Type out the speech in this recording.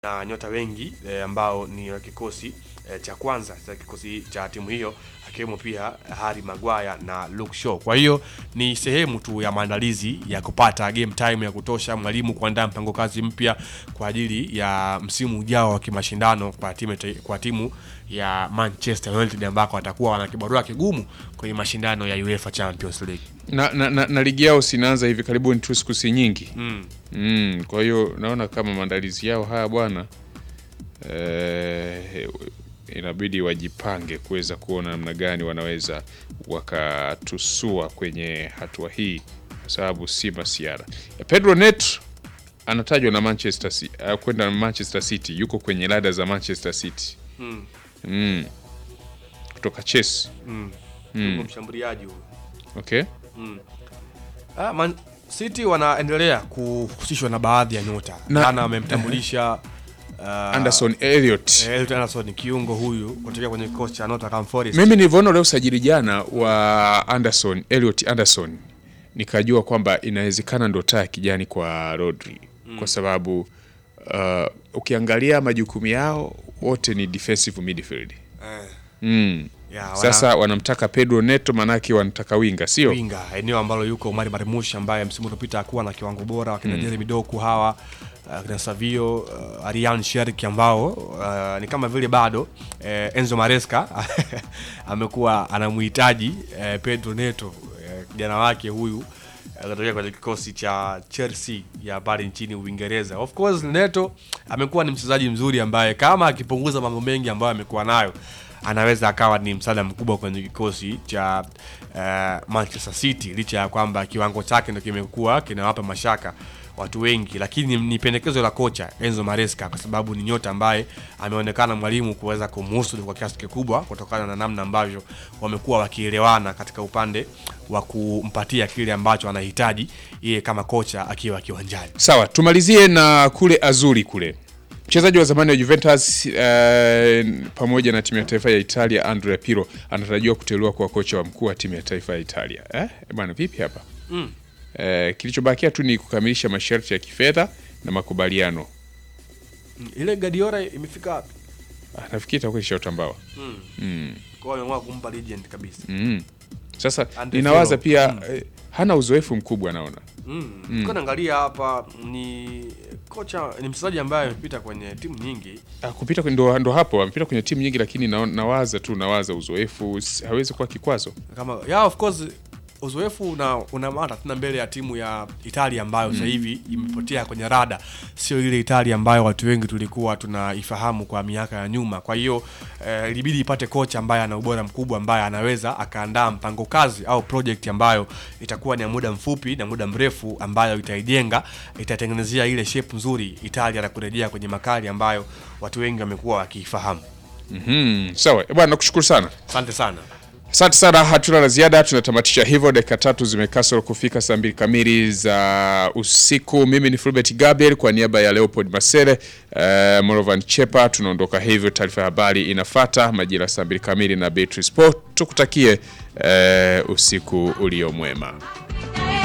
na nyota wengi e, ambao ni wa kikosi e, cha kwanza cha kikosi cha timu hiyo akiwemo pia Harry Maguire na Luke Shaw. Kwa hiyo ni sehemu tu ya maandalizi ya kupata game time ya kutosha, mwalimu kuandaa mpango kazi mpya kwa ajili ya msimu ujao wa kimashindano kwa timu, kwa timu ya Manchester United ambako watakuwa wana kibarua kigumu kwenye mashindano ya UEFA Champions League. na, na, na, na ligi yao sinaanza hivi karibuni tu siku si nyingi Mm. mm, kwa hiyo naona kama maandalizi yao haya bwana eh, inabidi wajipange kuweza kuona namna gani wanaweza wakatusua kwenye hatua hii kwa sababu si masiara Pedro Neto anatajwa na Manchester City, uh, kwenda na Manchester City yuko kwenye rada za Manchester City Mm. mm. kutoka Chelsea Mm. Mm. Yuko mshambuliaji huyo. okay Ah, Man City wanaendelea kuhusishwa na baadhi ya nyota. Na- Jana wamemtambulisha uh, Anderson Elliot Elliot Anderson kiungo huyu kutokea kwenye kikosi cha Nottingham Forest. Mimi nilivyoona leo usajili jana wa Anderson, Elliot Anderson nikajua kwamba inawezekana ndo taa ya kijani kwa Rodri kwa sababu uh, ukiangalia majukumu yao wote ni defensive midfield. Eh, Mm. ya, wana- Sasa wanamtaka Pedro Neto manake wanataka winga sio? winga eneo ambalo yuko Omar Marmush ambaye msimu uliopita hakuwa na kiwango bora, wakina Jeremy Doku hawa uh, kina Savio uh, Arian Sherki ambao uh, ni kama vile bado uh, Enzo Maresca amekuwa anamhitaji uh, Pedro Neto uh, kijana wake huyu akatokea kwenye kikosi cha Chelsea ya pale nchini Uingereza. Of course Neto amekuwa ni mchezaji mzuri ambaye kama akipunguza mambo mengi ambayo amekuwa nayo anaweza akawa ni msaada mkubwa kwenye kikosi cha uh, Manchester City licha ya kwamba kiwango chake ndo kimekuwa kinawapa mashaka watu wengi, lakini ni pendekezo la kocha Enzo Maresca kwa sababu ni nyota ambaye ameonekana mwalimu kuweza kumhusu kwa kiasi kikubwa kutokana na namna ambavyo wamekuwa wakielewana katika upande wa kumpatia kile ambacho anahitaji yeye kama kocha akiwa kiwanjani. Sawa, tumalizie na kule Azuri kule. Mchezaji wa zamani wa Juventus eh, pamoja na timu ya taifa ya Italia Andrea Pirlo anatarajiwa kuteuliwa kuwa kocha wa mkuu wa timu ya taifa ya Italia. Eh, bwana vipi hapa? Mm. Eh, kilichobakia tu ni kukamilisha masharti ya kifedha na makubaliano. Ile Guardiola imefika wapi? Ah, nafikiri itakuwa ishaotambawa. Mm. Mm. Kwa hiyo ameamua kumpa legend kabisa. Mm. Sasa Andre ninawaza Pirlo. pia eh, hana uzoefu mkubwa naona. Mm. Mm. naangalia hapa ni kocha ni mchezaji ambaye amepita kwenye timu nyingi. Ah, kupita kwenye- ndo, ndo hapo amepita kwenye timu nyingi, lakini na, nawaza tu nawaza uzoefu s- hawezi kuwa kikwazo. Kama yeah, of course uzoefu una, una maana tena mbele ya timu ya Italia ambayo sasa hivi imepotea kwenye rada, sio ile Italia ambayo watu wengi tulikuwa tunaifahamu kwa miaka ya nyuma. Kwa hiyo eh, ilibidi ipate kocha ambaye ana ubora mkubwa, ambaye anaweza akaandaa mpango kazi au project ambayo itakuwa ni ya muda mfupi na muda mrefu, ambayo itaijenga, itatengenezea ile shape nzuri Italia na kurejea kwenye makali ambayo watu wengi wamekuwa wakiifahamu. Mhm. Sawa bwana, nakushukuru sana. Asante sana. Asante sana, hatuna la ziada, tunatamatisha hivyo. Dakika tatu zimekasoro kufika saa mbili kamili za usiku. Mimi ni Fulbert Gabriel kwa niaba ya Leopold Masere, uh, Morovan Chepa, tunaondoka hivyo. Taarifa ya habari inafata majira saa mbili kamili na Beatrice Sport. Tukutakie uh, usiku ulio mwema.